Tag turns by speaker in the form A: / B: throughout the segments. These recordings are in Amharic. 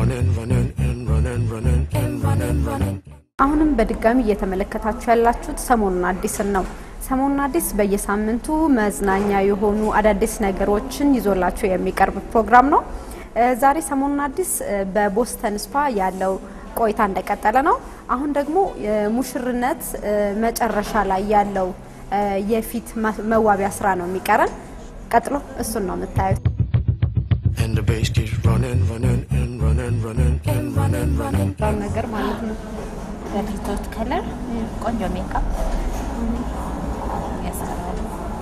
A: running, running, and running, running, and running, running.
B: አሁንም በድጋሚ እየተመለከታችሁ ያላችሁት ሰሞኑን አዲስን ነው። ሰሞኑን አዲስ በየሳምንቱ መዝናኛ የሆኑ አዳዲስ ነገሮችን ይዞላችሁ የሚቀርብ ፕሮግራም ነው። እ ዛሬ ሰሞኑን አዲስ እ በቦስተን ስፓ ያለው ቆይታ እንደቀጠለ ነው። አሁን ደግሞ የሙሽርነት እ መጨረሻ ላይ ያለው እ የፊት ማ- መዋቢያ ስራ ነው የሚቀረን። ቀጥሎ እሱን ነው የምታዩት።
A: And the bass keeps running, running, and running, running, and running, running.
B: ራው ነገር ማለት ነው።
C: በፊቶት ከለር ቆንጆ ሜካፕ ያሰራሉ።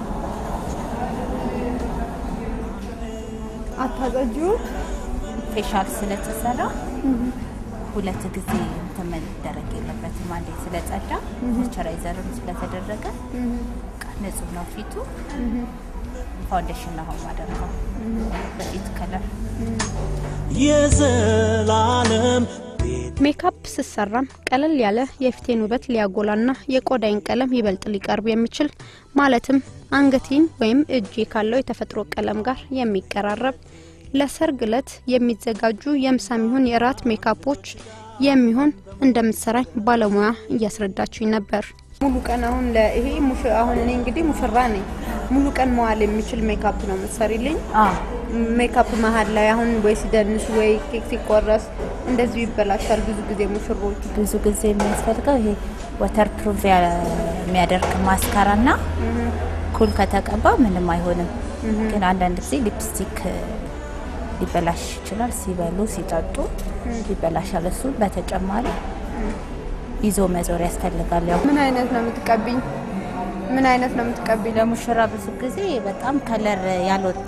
B: አታጸጂው
C: ፌሻል ስለተሰራ ሁለት ጊዜ እንትን መደረግ የለበትም። አንዴ ስለጸዳ ሞይስቸራይዘርም ስለተደረገ በቃ ንጹህ ነው ፊቱ። ፋውንዴሽን ነው አሁን ማደርገው በፊት ከለር
D: የዘላለም ቤት
E: ሜካፕ ስሰራም ቀለል ያለ የፊቴን ውበት ሊያጎላና የቆዳይን ቀለም ይበልጥ ሊቀርብ የሚችል ማለትም አንገቴን ወይም እጄ ካለው የተፈጥሮ ቀለም ጋር የሚቀራረብ ለሰርግ እለት የሚዘጋጁ የምሳም ይሁን የእራት ሜካፖች የሚሆን እንደምትሰራኝ ባለሙያ እያስረዳችኝ ነበር።
B: ሙሉ ቀን አሁን ለይሄ ሙሽ አሁን እኔ እንግዲህ ሙሽራ ነኝ። ሙሉ ቀን መዋል የሚችል ሜካፕ ነው የምትሰሪልኝ። ሜካፕ መሀል ላይ አሁን ወይ ሲደንሱ ወይ ኬክ ሲቆረስ እንደዚሁ ይበላሻል። ብዙ ጊዜ ሙሽሮች
C: ብዙ ጊዜ የሚያስፈልገው ይሄ ወተር ፕሩፍ የሚያደርግ ማስካራ ና ኩል ከተቀባ ምንም አይሆንም። ግን አንዳንድ ጊዜ ሊፕስቲክ ሊበላሽ ይችላል። ሲበሉ ሲጠጡ ይበላሻል። እሱ በተጨማሪ ይዞ መዞር ያስፈልጋል። ያው
B: ምን አይነት ነው የምትቀቢኝ? ምን አይነት ነው የምትቀቢኝ?
C: ለሙሽራ ብዙ ጊዜ በጣም ከለር ያልወጣ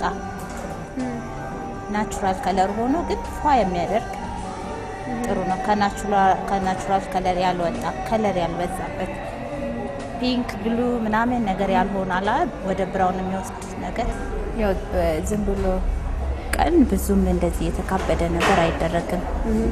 C: ናቹራል ከለር ሆኖ ግን ፏ የሚያደርግ ጥሩ ነው። ከናቹራል ከለር ያልወጣ ከለር ያልበዛበት ፒንክ ብሉ ምናምን ነገር ያልሆነ አላ ወደ ብራውን የሚወስድ ነገር ያው ዝም ብሎ ቀን ብዙም እንደዚህ የተካበደ ነገር አይደረግም።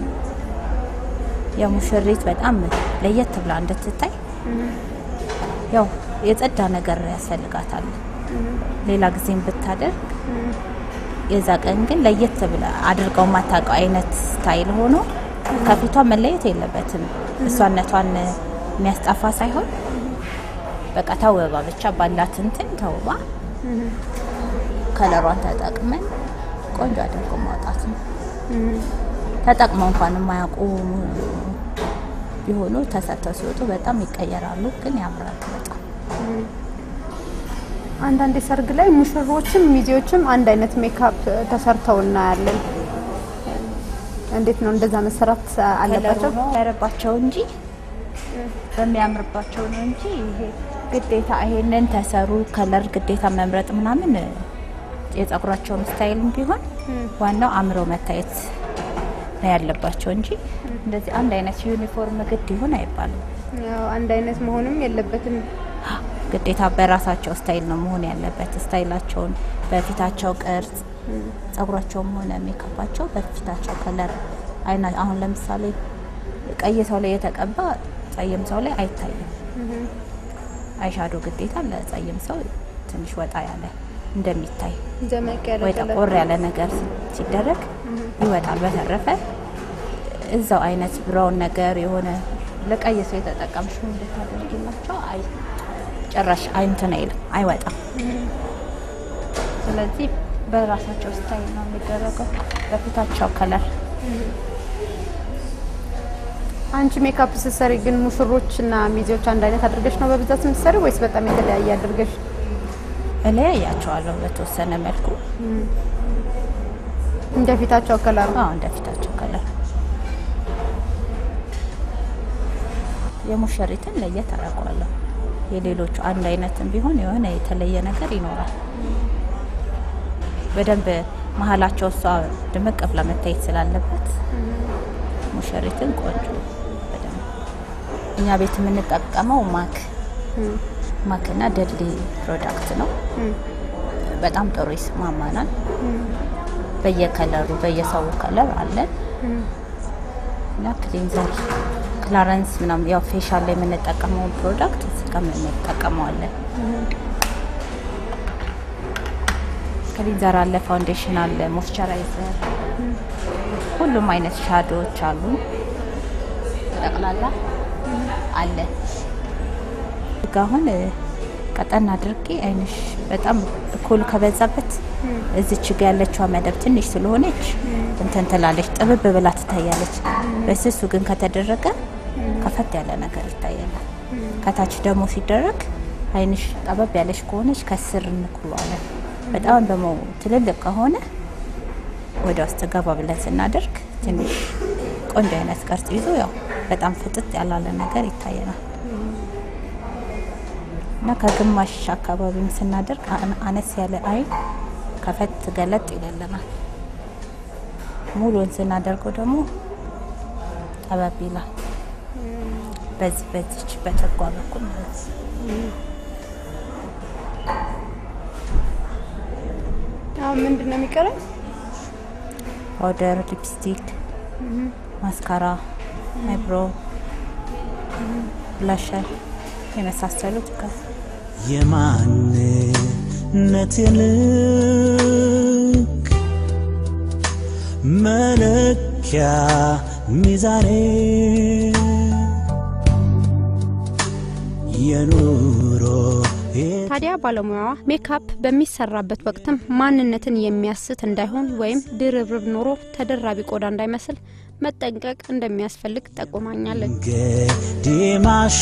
C: የሙሽሪት በጣም ለየት ብላ እንድትታይ ያው የጸዳ ነገር ያስፈልጋታል። ሌላ ጊዜም ብታደርግ የዛ ቀን ግን ለየት ብላ አድርገው የማታውቀው አይነት ስታይል ሆኖ ከፊቷ መለየት የለበትም። እሷነቷን የሚያስጠፋ ሳይሆን በቃ ተውባ ብቻ ባላት እንትን ተውባ ከለሯን ተጠቅመን ቆንጆ አድርጎ ማውጣት ነው። ተጠቅመው እንኳን የማያውቁ ቢሆኑ ተሰርተው ሲወጡ በጣም ይቀየራሉ፣ ግን ያምራል በጣም።
B: አንዳንድ ሰርግ ላይ ሙሽሮችም ሚዜዎችም አንድ አይነት ሜካፕ ተሰርተው እናያለን። እንዴት ነው እንደዛ መሰራት አለባቸው?
C: ከለሩ ነው ያረባቸው እንጂ በሚያምርባቸው ነው እንጂ ይሄ ግዴታ ይሄንን ተሰሩ ከለር ግዴታ መምረጥ ምናምን የጸጉራቸውን ስታይልም ቢሆን ዋናው አምረው መታየት ነው ያለባቸው እንጂ እንደዚህ አንድ አይነት ዩኒፎርም ግድ ይሁን አይባልም።
B: ያው አንድ አይነት መሆንም የለበትም።
C: ግዴታ በራሳቸው ስታይል ነው መሆን ያለበት። ስታይላቸውን በፊታቸው ቅርጽ፣ ጸጉራቸውም ሆነ ሜካፓቸው በፊታቸው ከለር አይና አሁን ለምሳሌ ቀይ ሰው ላይ የተቀባ ጸይም ሰው ላይ አይታይም። አይሻዶ ግዴታ ለጸይም ሰው ትንሽ ወጣ ያለ እንደሚታይ
B: ደመቅ ያለ
C: ወይ
B: ቀለም
C: ጠቆር ያለ ነገር ሲደረግ ይወጣል። በተረፈ እዛው አይነት ብራውን ነገር የሆነ ለቀይ ሰው የተጠቀምሽው እንድታደርጊላቸው አይ ጭራሽ አይንትን አይልም አይወጣም። ስለዚህ በራሳቸው ስታይል ነው የሚደረገው በፊታቸው ከለር
B: አንቺ ሜካፕ ስትሰሪ ግን ሙሽሮችና ሚዜዎች አንድ አይነት አድርገሽ ነው በብዛት የምትሰሪ ወይስ በጣም የተለያየ አድርገሽ?
C: እለያያቸዋለሁ በተወሰነ መልኩ
B: እንደ ፊታቸው ከለሩ
C: አዎ እንደ ፊታቸው ከለር የሙሽሪትን ለየት አደርገዋለሁ። የሌሎቹ አንድ አይነትም ቢሆን የሆነ የተለየ ነገር ይኖራል። በደንብ መሀላቸው እሷ ድምቅ ብላ መታየት ስላለበት ሙሽሪትን ቆንጆ በደንብ እኛ ቤት የምንጠቀመው ማክ ማክና ደድሊ ፕሮዳክት ነው። በጣም ጥሩ ይስማማናል። በየከለሩ በየሰው ከለር አለን እና ክሊንዘር ክላረንስ ምናምን ያው ፌሻል ላይ የምንጠቀመውን ፕሮዳክት እዚህ ጋር እንጠቀመዋለን። ክሊንዘር አለ፣ ፋውንዴሽን አለ፣ ሞይስቸራይዘር ሁሉም አይነት ሻዶዎች አሉ። ጠቅላላ አለ። ጋ አሁን እ፣ ቀጠን አድርጌ አይንሽ በጣም ኮል ከበዛበት እዚች ጋ ያለችዋ መደብ ትንሽ ስለሆነች እንትን ትላለች፣ ጥብብ ብላ ትታያለች። በስሱ ግን ከተደረገ ከፈት ያለ ነገር ይታያል። ከታች ደግሞ ሲደረግ አይንሽ ጠበብ ያለች ከሆነች ከስር እንኩሏለን። በጣም ደግሞ ትልልቅ ከሆነ ወደ ውስጥ ገባ ብለን ስናደርግ ትንሽ ቆንጆ አይነት ቅርጽ ይዞ ያው በጣም ፍጥጥ ያላለ ነገር ይታየናል። እና ከግማሽ አካባቢም ስናደርግ አነ- አነስ ያለ አይን ከፈት ገለጥ ይለልናል። ሙሉን ስናደርገው ደግሞ ጠበብ ይላል። በዚህ በዚች በጨጓ በኩል ማለት ነው።
B: አሁን ምንድን ነው የሚቀረኝ?
C: ፓውደር፣ ሊፕስቲክ፣ ማስካራ፣ አይብሮ፣ ብላሸር የመሳሰሉት ከ
D: የማንነቴ ልክ መለኪያ ሚዛኔ የኑሮ
E: ታዲያ ባለሙያዋ ሜካፕ በሚሰራበት ወቅትም ማንነትን የሚያስት እንዳይሆን ወይም ድርብርብ ኖሮ ተደራቢ ቆዳ እንዳይመስል መጠንቀቅ እንደሚያስፈልግ ጠቁማኛለች።
D: ገዴማሾ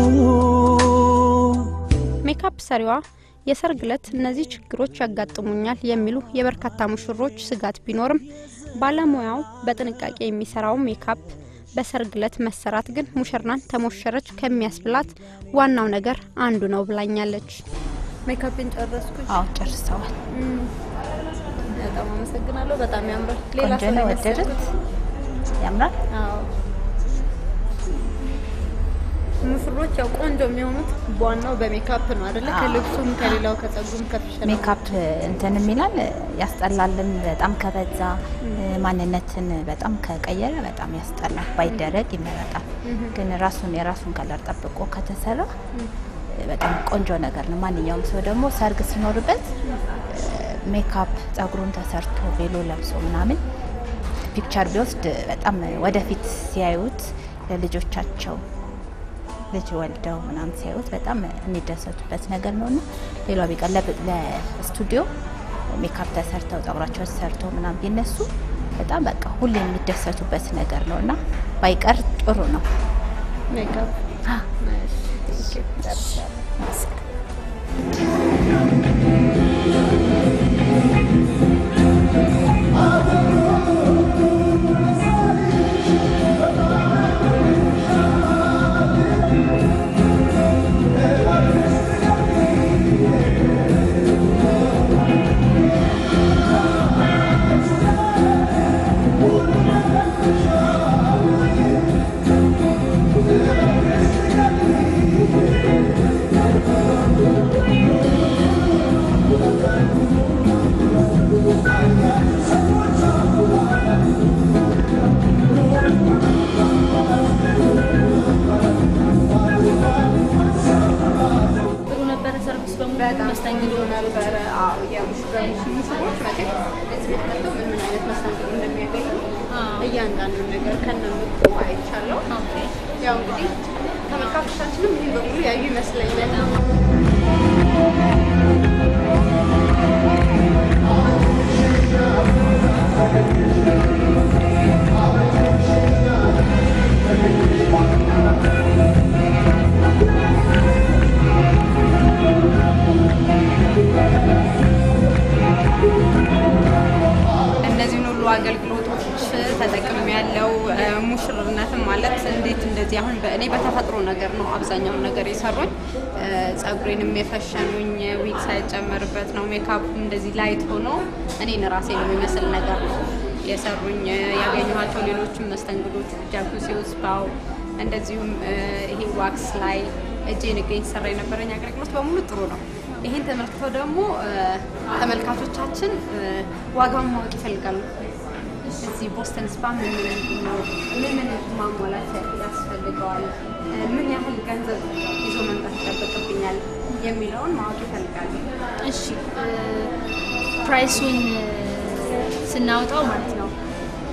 E: ሜካፕ ሰሪዋ የሰርግ ዕለት እነዚህ ችግሮች ያጋጥሙኛል የሚሉ የበርካታ ሙሽሮች ስጋት ቢኖርም ባለሙያው በጥንቃቄ የሚሰራው ሜካፕ በሰርግ ዕለት መሰራት ግን ሙሽራን ተሞሸረች ከሚያስብላት ዋናው ነገር አንዱ ነው ብላኛለች። ሜካፕን ጨረስኩኝ።
C: አዎ ጨርሰዋል።
E: በጣም አመሰግናለሁ። በጣም ያምራል። ሌላ
C: ቆንጆ
E: ሰው
C: ነው።
E: ነው
C: ወደዱት?
E: የመሰልኩት።
C: ያምራል።
E: አዎ ሙሽሮች ያው ቆንጆ የሚሆኑት ዋናው በሜካፕ ነው አይደለ?
C: አዎ።
E: ከልብሱም ከሌላው ከጸጉሩም ከተሸለ
C: ሜካፕ እንትን የሚላል ያስጠላልም። በጣም ከበዛ ማንነትን በጣም ከቀየረ በጣም ያስጠላል። ባይደረግ ይመረጣል። ግን ራሱን የራሱን ከለር ጠብቆ ከተሰራ በጣም ቆንጆ ነገር ነው። ማንኛውም ሰው ደግሞ ሰርግ ሲኖርበት ሜካፕ ጸጉሩን ተሰርቶ ቬሎ ለብሶ ምናምን ፒክቸር ቢወስድ በጣም ወደፊት ሲያዩት ለልጆቻቸው ልጅ ወልደው ምናምን ሲያዩት በጣም የሚደሰቱበት ነገር ነው እና ሌላው ቢቀር ለብ- ለስቱዲዮ ሜካፕ ተሰርተው ጸጉራቸው ተሰርተው ምናምን ቢነሱ በጣም በቃ ሁሌ የሚደሰቱበት ነገር ነው እና ባይቀር ጥሩ ነው።
E: ሜካፕ
F: ጥሩ ነበረ። ሰርቪስ በሙሉ
B: በጣም
F: መስተንግዶ
B: ነበረ። አዎ የሙሽሮች ሙሽሮች መቼም እዚህ ቤት መጥተው ምን ምን አይነት መስተንግዶ እንደሚያገኙ እያንዳንዱን ነገር ከነምጡ አይቻለሁ። ያው እንግዲህ ተመልካቾቻችንም ይህን በሙሉ ያዩ ይመስለኛል። እነዚህን ሁሉ አገልግሎቶች ተጠቅም ያለው ሙሽርነትም ማለት እንዴት እንደዚህ አሁን በእኔ በተፈጥሮ ነገር ነው አብዛኛውን ነገር የሰሩኝ። እ፣ ጸጉሬንም የፈሸኑኝ ዊግ ሳይጨመርበት ነው። ሜካፕ እንደዚህ ላይት ሆኖ እኔን ራሴን የሚመስል ነገር ነው የሰሩኝ። እ፣ ያገኘኋቸው ሌሎችም መስተንግዶች ጃኩሲ ስፓው፣ እንደዚሁም እ፣ ይሄ ዋክስ ላይ እጄን እገኝ ሰራ የነበረኝ አገልግሎት በሙሉ ጥሩ ነው። ይህን ተመልክተው ደግሞ እ፣ ተመልካቾቻችን እ፣ ዋጋውን ማወቅ ይፈልጋሉ። እዚህ ቦስተን ስፓ ምን ምን ነው ምን ምን ማሟላት ያስፈልገዋል፣ እ፣ ምን ያህል ገንዘብ ይዞ መምጣት ይጠበቅብኛል የሚለውን ማወቅ ይፈልጋሉ።
F: እሺ ፕራይሱን ስናወጣው ማለት ነው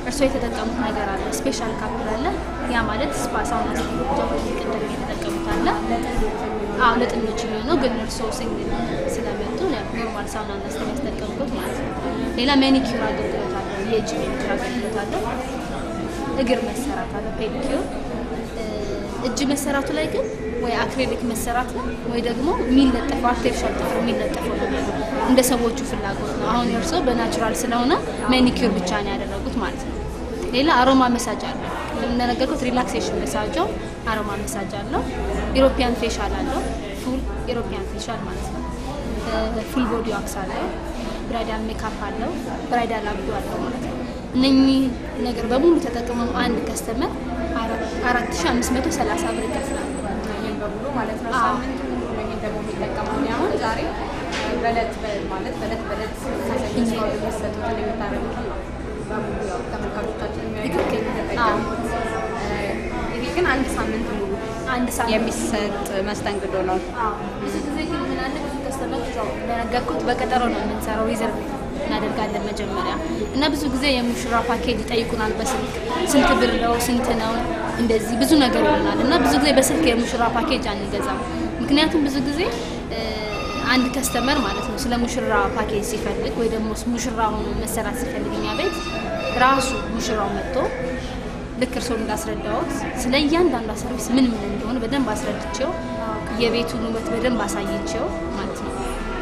F: እርስዎ የተጠቀሙት ነገር አለ፣ ስፔሻል ካፕል አለ። ያ ማለት ስፓ ሳውና ቅድም የተጠቀሙት አለ። አዎ ለጥንዶች የሚሆነው ግን እርስዎ ሲንግል ስለመጡ ኖርማል ሳውና እና ስቲም ያስጠቀሙት ማለት ነው። ሌላ ሜኒኪዩር አገልግሎት አለ፣ የእጅ ሜኒኪዩር አገልግሎት አለ። እግር መሰራት አለ፣ ፔዲኪዩር እጅ መሰራቱ ላይ ግን ወይ አክሬሊክ መሰራት ነው ወይ ደግሞ የሚለጠፈው አርቲፊሻል ጥፍር የሚለጠፈው ነው የሚሆነው። እንደ ሰዎቹ ፍላጎት ነው። አሁን እርስዎ በናቹራል ስለሆነ ሜኒኪዩር ብቻ ነው ያደረጉት ማለት ነው። ሌላ አሮማ መሳጅ አለው። እንደነገርኩት ሪላክሴሽን መሳጃው አሮማ መሳጅ አለው። ኢሮፒያን ፌሻል አለው። ፉል ኢሮፒያን ፌሻል ማለት ነው። ፉል ቦዲ ዋክስ አለው። ብራይዳል ሜካፕ አለው። ብራይዳል አብዶ አለው ማለት ነው። እነኚህ ነገር በሙሉ ተጠቅመው አንድ ከስተመር አራት ሺ አምስት መቶ ሰላሳ ብር ይከፍላል።
B: ይህን በሙሉ ማለት ነው።
F: አዎ።
B: ሳምንት ሙሉ ነው ይህን ደግሞ የሚጠቀመው። እኔ አሁን ዛሬ በእለት በ- ማለት በእለት በእለት ከሰኞ እስከ እሑድ የሚሰጡትን የምታደርጉትን ነው በሙሉ ያው ተመልካቾቻችን የሚያዩት የሚጠቀሙት። ይሄ ግን አንድ ሳምንት ሙሉ
F: አንድ ሳምንት
B: የሚሰጥ መስተንግዶ ነው።
F: አዎ። ብዙ ጊዜ ግን ምን አለ ብዙ ከስተመር ያው እንደነገርኩት በቀጠሮ ነው የምንሰራው ሪዘርቭ እናደርጋለን መጀመሪያ እና ብዙ ጊዜ የሙሽራ ፓኬጅ ይጠይቁናል በስልክ ስንት ብር ነው ስንት ነው እንደዚህ ብዙ ነገር ይሆናል እና ብዙ ጊዜ በስልክ የሙሽራ ፓኬጅ አንገዛም ምክንያቱም ብዙ ጊዜ እ፣ አንድ ከስተመር ማለት ነው ስለ ሙሽራ ፓኬጅ ሲፈልግ ወይ ደግሞ ሙሽራ ሆኖ መሰራት ሲፈልግ እኛ ቤት ራሱ ሙሽራው መጥቶ ልክ እርስዎ እንዳስረዳዎት ስለ እያንዳንዷ ሰርቪስ ምን ምን እንደሆነ በደንብ አስረድቼው የቤቱን ውበት በደንብ አሳይቼው ማለት ነው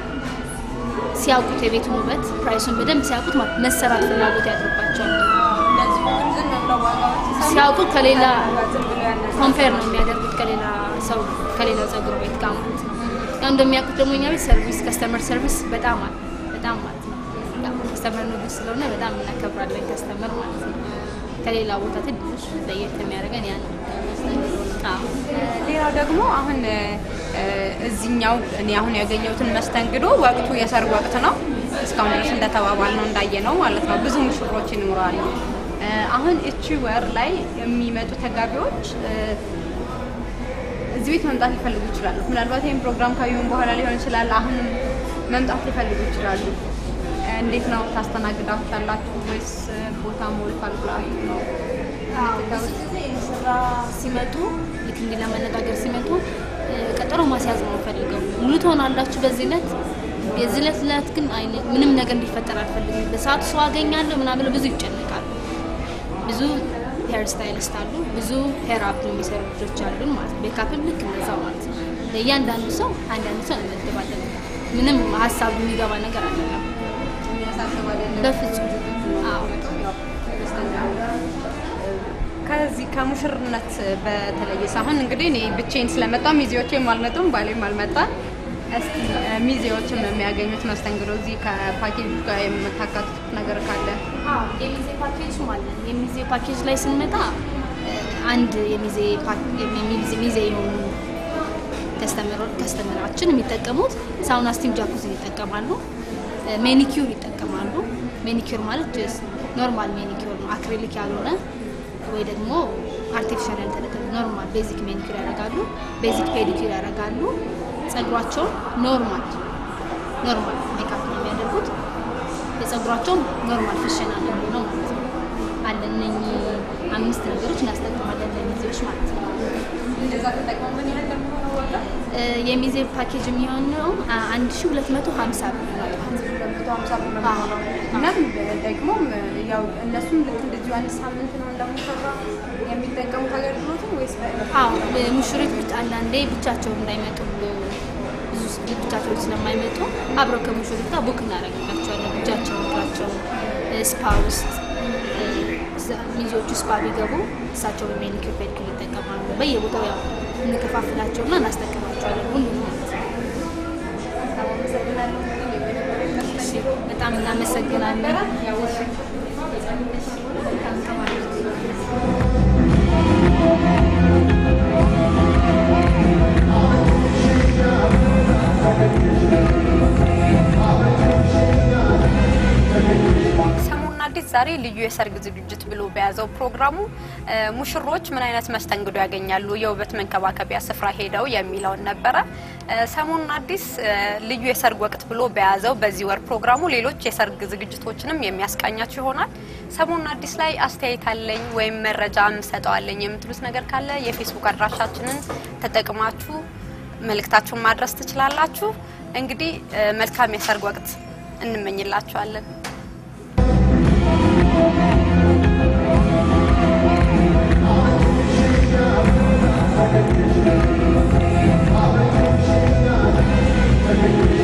F: ሲያውቁት የቤቱን ውበት ፕራይሱን በደንብ ሲያውቁት ማለት መሰራት ፍላጎት ያድርባቸዋል። ሲያውቁት ከሌላ ኮምፔር ነው የሚያደርጉት ከሌላ ሰው ከሌላው ጸጉር ቤት ጋር ማለት ነው። ያው እንደሚያውቁት ደግሞ እኛ ቤት ሰርቪስ ከስተመር ሰርቪስ በጣም አለ በጣም ማለት ነው። ያው ከስተመር ንጉስ ስለሆነ በጣም እናከብራለን ከስተመር ማለት ነው። ከሌላ ቦታ ትንሽ ለየት የሚያደርገን ያ ነው። አዎ።
B: ሌላው ደግሞ አሁን እ፣ እዚህኛው እኔ አሁን ያገኘሁትን መስተንግዶ ወቅቱ የሰርግ ወቅት ነው። እስካሁን ድረስ እንደተባባል ነው እንዳየ ነው ማለት ነው። ብዙ ሙሽሮች ይኖራሉ። እ፣ አሁን እቺ ወር ላይ የሚመጡ ተጋቢዎች እ፣ እዚህ ቤት መምጣት ሊፈልጉ ይችላሉ። ምናልባት ይህን ፕሮግራም ካዩን በኋላ ሊሆን ይችላል። አሁንም መምጣት ሊፈልጉ ይችላሉ። እ፣ እንዴት ነው ታስተናግዳችኋላችሁ ወይስ እ፣ ቦታ ሞልቷል ብላችሁ ነው?
F: ብዙ ጊዜ ሙሽራ ሲመጡ ልክ እንዲህ ለመነጋገር ሲመጡ እ፣ ቀጠሮ ማስያዝ ነው ፈልገው ሙሉ ትሆናላችሁ በዚህ ዕለት የዚህ ዕለት ዕለት ግን አይነ- ምንም ነገር እንዲፈጠር አልፈልግም። በሰዓቱ ሰው አገኛለሁ ምናምን ብለው ብዙ ይጨነቃሉ። ብዙ ሄር ስታይሊስት አሉ፣ ብዙ ሄር አፕ የሚሰሩ ልጆች አሉን ማለት ነው። ሜካፕም ልክ እንደዛው ማለት ነው። ለእያንዳንዱ ሰው አንዳንድ ሰው እንመድባለን። ምንም ሀሳብ የሚገባ ነገር አይደለም በፍጹም። አዎ
B: ከዚህ ከሙሽርነት በተለየ ሳሁን እንግዲህ እኔ ብቼን ስለመጣሁ ሚዜዎቼም አልመጡም፣ ባሌም አልመጣም። እስቲ እ፣ ሚዜዎችም የሚያገኙት መስተንግዶ እዚህ ከፓኬጅ ጋር የምታካትቱት ነገር ካለ
F: አዎ የሚዜ ፓኬጅ ማለት የሚዜ ፓኬጅ ላይ ስንመጣ እ፣ አንድ የሚዜ ፓክ- የሚዜ ሚዜ የሆኑ ከስተመሮች ከስተመራችን የሚጠቀሙት ሳውና ስቲም ጃኩዚን ይጠቀማሉ። እ፣ ሜኒኪዩር ይጠቀማሉ። ሜኒኪዩር ማለት ጀስት ኖርማል ሜኒኪዩር ነው፣ አክሪሊክ ያልሆነ ወይ ደግሞ አርቲፊሻል ያልተደረገ ኖርማል ቤዚክ ሜኒኪዩር ያደርጋሉ። ቤዚክ ፔዲኪዩር ያደርጋሉ። ጸጉራቸውን ኖርማል ኖርማል ሜካፕ ነው የሚያደርጉት። የጸጉራቸውን ኖርማል ፍሸና ነው የሚሆነው ማለት ነው። አለ እነኚህ አምስት ነገሮች እናስጠቅማለን ለሚዜዎች ማለት ነው።
B: እንደዛ ተጠቅመው ምን ያህል ለሚሆነው ወጣ
F: እ፣ የሚዜ ፓኬጅ የሚሆነው አንድ ሺ ሁለት መቶ ሀምሳ ብር ነው ማለት ነው።
B: መቶ ሀምሳ ብር ነው የሚሆነው። እናም ደግሞ ያው እነሱም ልክ እንደዚሁ አንድ ሳምንት ነው እንደሙሽራ የሚጠቀሙት አገልግሎቱን ወይስ በዕለት
F: አዎ ሙሽሪት ብቻ አንዳንዴ ብቻቸውን እንዳይመጡ ብዙ ስ- ብቻቸውን ስለማይመጡ አብረው ከሙሽሪት ጋር ቡክ እናደርግላቸዋለን። እጃቸውን እግራቸውን እ፣ ስፓ ውስጥ እ፣ እዛ- ሚዜዎቹ ስፓ ቢገቡ እሳቸውን ሜኒኪር ፔዲኪር ይጠቀማሉ። በየቦታው ያው እንከፋፍላቸውና እናስጠቀማቸዋለን ሁሉ ማለት ነው። እሺ፣ በጣም እናመሰግናለን።
B: ሰሞኑን አዲስ ዛሬ ልዩ የሰርግ ዝግጅት ብሎ በያዘው ፕሮግራሙ እ፣ ሙሽሮች ምን አይነት መስተንግዶ ያገኛሉ፣ የውበት መንከባከቢያ ስፍራ ሄደው የሚለውን ነበረ። እ፣ ሰሞኑን አዲስ እ፣ ልዩ የሰርግ ወቅት ብሎ በያዘው በዚህ ወር ፕሮግራሙ ሌሎች የሰርግ ዝግጅቶችንም የሚያስቃኛችሁ ይሆናል። ሰሞኑን አዲስ ላይ አስተያየት አለኝ ወይም መረጃ ምሰጠዋለኝ የምትሉት ነገር ካለ የፌስቡክ አድራሻችንን ተጠቅማችሁ መልእክታችሁን ማድረስ ትችላላችሁ። እንግዲህ እ፣ መልካም የሰርግ ወቅት እንመኝላችኋለን።
A: Thank